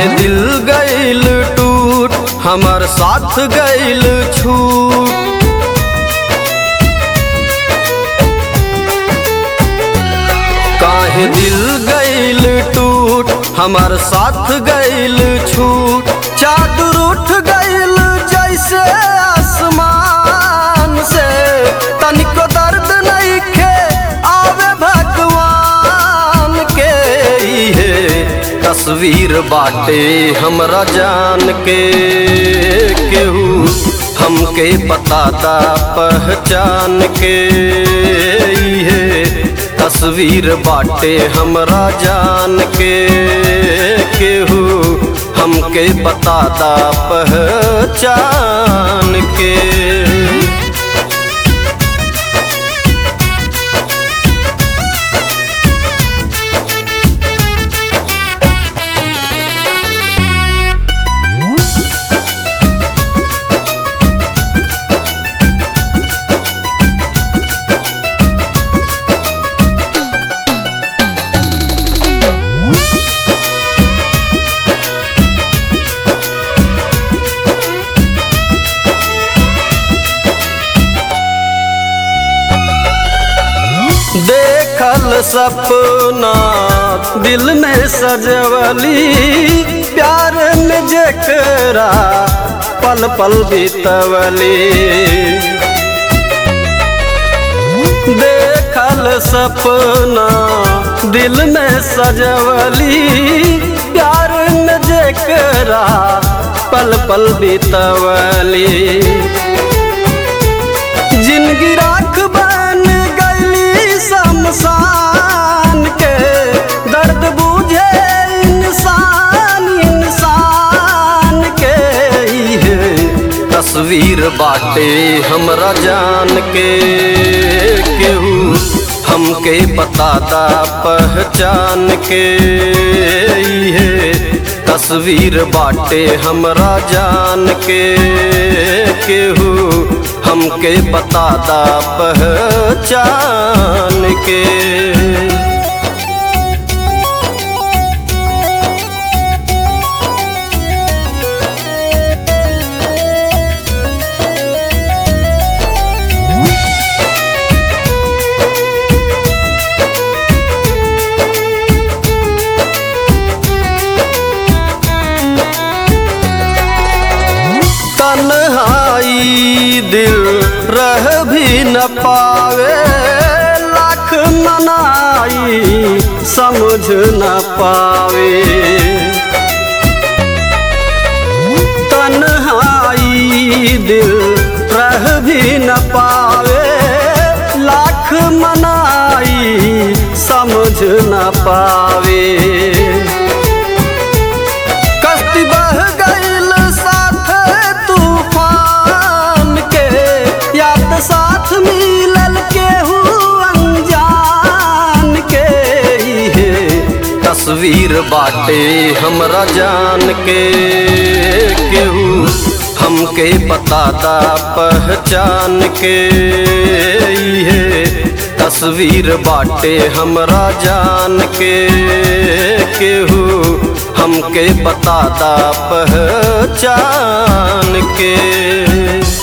काहे दिल गइल टूट हमर साथ गइल छूट काहे दिल गइल टूट हमर साथ गइल छूट चादर उठ गइल जैसे आसमान से तनिको दर्द नइखे आवे भगवान के इहे तस्वीर बाटे हमरा जान के केहू हमके बताता पहचान के इहे तस्वीर बाटे हमरा जान के केहू हमके बताता पहचान के देखल सपना दिल में सजवली प्यार में जेकरा पल पल बीतवली देखल सपना दिल में सजवली प्यार में जेकरा पल पल बीतवली जिंदगी राख बन गईली शमशान के दर्द बुझे इंसान इंसान के इहे तस्वीर बाटे हमरा जान के केहू हमके बताता पहचान के इहे तस्वीर बाटे हमरा जान के केहू हमके बताता पहचान के तन्हाई दिल रह भी न पावे लाख मनाई समझ न पावे तन्हाई दिल रह भी न पावे लाख मनाई समझ न पावे कश्ती बह गईल साथ तूफान के याद साथ मिलल केहू अनजान के इहे तस्वीर बाटे हमरा जान के केहू हमके बताता पहचान के इहे तस्वीर बाटे हमरा जान के केहू हमके बताता पहचान के